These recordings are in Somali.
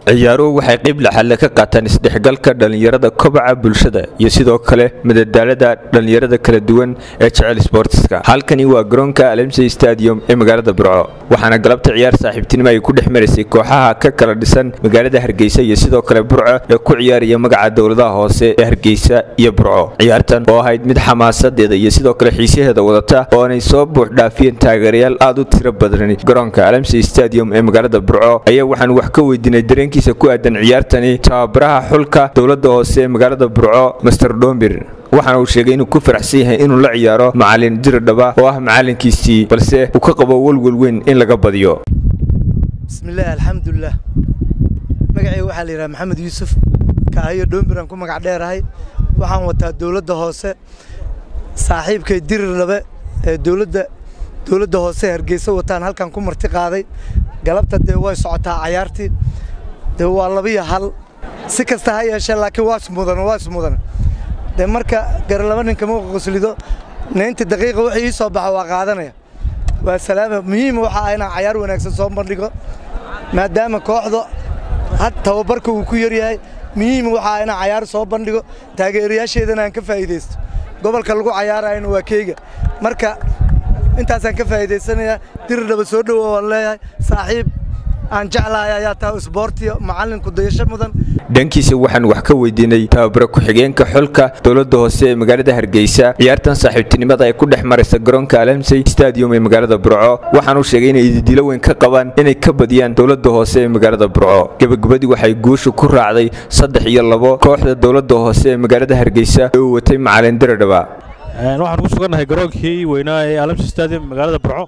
ciyaaruhu waxay qayb laxalle ka qaataan isdhexgalka dhallinyarada kobaca bulshada iyo sidoo kale madadaalada dhallinyarada kala duwan ee jecel sboortiska halkani waa garoonka alemsey stadium ee magaalada burco waxaana galabta ciyaar saaxiibtinimo ay ku dhex maraysay kooxaha ka kala dhisan magaalada hargeysa iyo sidoo kale burco ee ku ciyaaraya magaca dowladaha hoose ee hargeysa iyo burco ciyaartan oo ahayd mid xamaasadeeda iyo sidoo kale xiisaheeda wadata oo aanay soo buux dhaafiyeen taageerayaal aad u tiro badan garoonka alemsey stadium ee magaalada burco ayaa waxaan wax ka weydiinay dareenkiisa ku aadan ciyaartani tababaraha xulka dowlada hoose ee magaalada burco master dhombir waxaana uu sheegay inuu ku faraxsan yahay inuu la ciyaaro macalin diridhaba oo ah macalinkiisii balse uu ka qabo welwel weyn in laga badiyo bismillaah alxamdulilah magacayga waxaa la yidhaha maxamed yuusuf kaahiyo dhombiraan ku magac dheerahay waxaan wataa dowladda hoose saaxiibkay dirirlabe ee dowladda dowladda hoose hargeysa wataan halkan ku marti qaaday galabta dee way socotaa cayaartii dee waa labiyo hal si kasta ha yeeshee laakiin waa ismudan waa ismudan dee marka garalaba ninka ma qoslido naynta daqiiqa wixii ii soo baxa waa qaadanaya waa salaama muhiim waxa ah inaan cayaar wanaagsan soo bandhigo maadaama kooxda had tababarka uu ku yaryahay muhiim waxa ah inaan cayaar soo bandhigo taageerayaasheedana aan ka faa'iidaysto gobolka lagu cayaarayana waa keyga marka intaasaan ka faa'iidaysanayaa diridhaba soo dhowow waan leeyahay saaxiib aan jeclahay ayaa tahay isboortiyo macallinku dayasho mudan dhankiisa waxaan wax ka weydiinay tababare ku-xigeenka xulka dowlada hoose ee magaalada hargeysa ciyaartan saaxiibtinimada ay ku dhex maraysa garoonka alamsey stadium ee magaalada burco waxaanuu sheegay inay ididilo weyn ka qabaan inay ka badiyaan dowlada hoose ee magaalada burco gebagabadii waxay guusha ku raacday saddex iyo labo kooxda dowlada hoose ee magaalada hargeysa ee uu watay macalin diridhaba waxaan ku sugannahay garoonkii weynaa ee alamsi stadium magaalada burco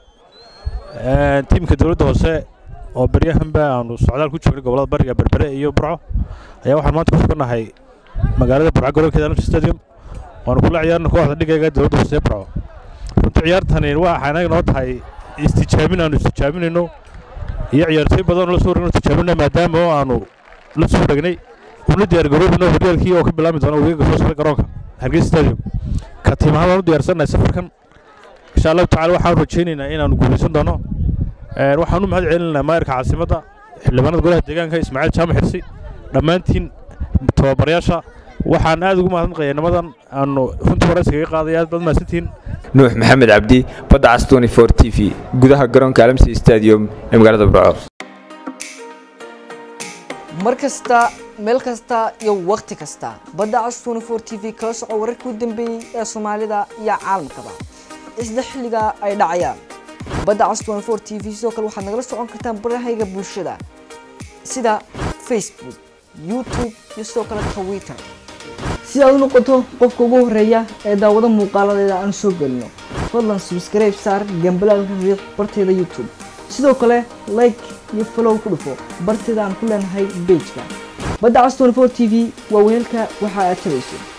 tiimka dowladda hoose oo beryahanba aanu socdaal ku joognay gobolada bariga berbere iyo burco ayaa waxaan maanta ku sugannahay magaalada burco garoonkeeda alamsi stadium waanu kula ciyaarna kooxda dhigayga dowladda hoose ee burco runtii ciyaartani waxa anaga noo tahay istijaabin aanu istijaabinayno iyo ciyaartooy badan la soo wargno tijaabina maadaama oo aanu la soo waregnay una diyaargaroobino horyaalkii oo ka bilaabmi doona wareega soo socda garoonka hargeysa stadium ka tiimahaan waan u diyaarsannahay safarkan insha allahu tacala waxaan rajaynaynaa inaanu guulaysan doono waxaan u mahad celinaynaa maayarka caasimadda xildhibaanada golaha deegaanka ismaaciil jaamac xirsi dhammaantiin tababarayaasha waxaan aad ugu mahadnaqayaa nimadan aanu runtii hore iskaga qaaday aad baad mahadsantihiin nuux maxamed cabdi badda cas t v gudaha garoonka alamsi stadium ee magaalada burco mar kasta meel kasta iyo wakhti kasta badda cas t v kala soco wararkii u dambeeyey ee soomaalida iyo caalamkaba isla xilliga ay dhacayaan badda cas t v sidoo kale waxaad nagala socon kartaan barahayga bulshada sida facebook youtube iyo sidoo kale twitter si aad u noqoto qofka ugu horeeya ee daawado muuqaaladeeda aan soo gelino fadlan subscribe saar gambalaalka riix barteeda youtube sidoo kale like iyo follow ku dhufo barteeda aan ku leenahay bejka badda cas t v waa weelka waxa aad tabayso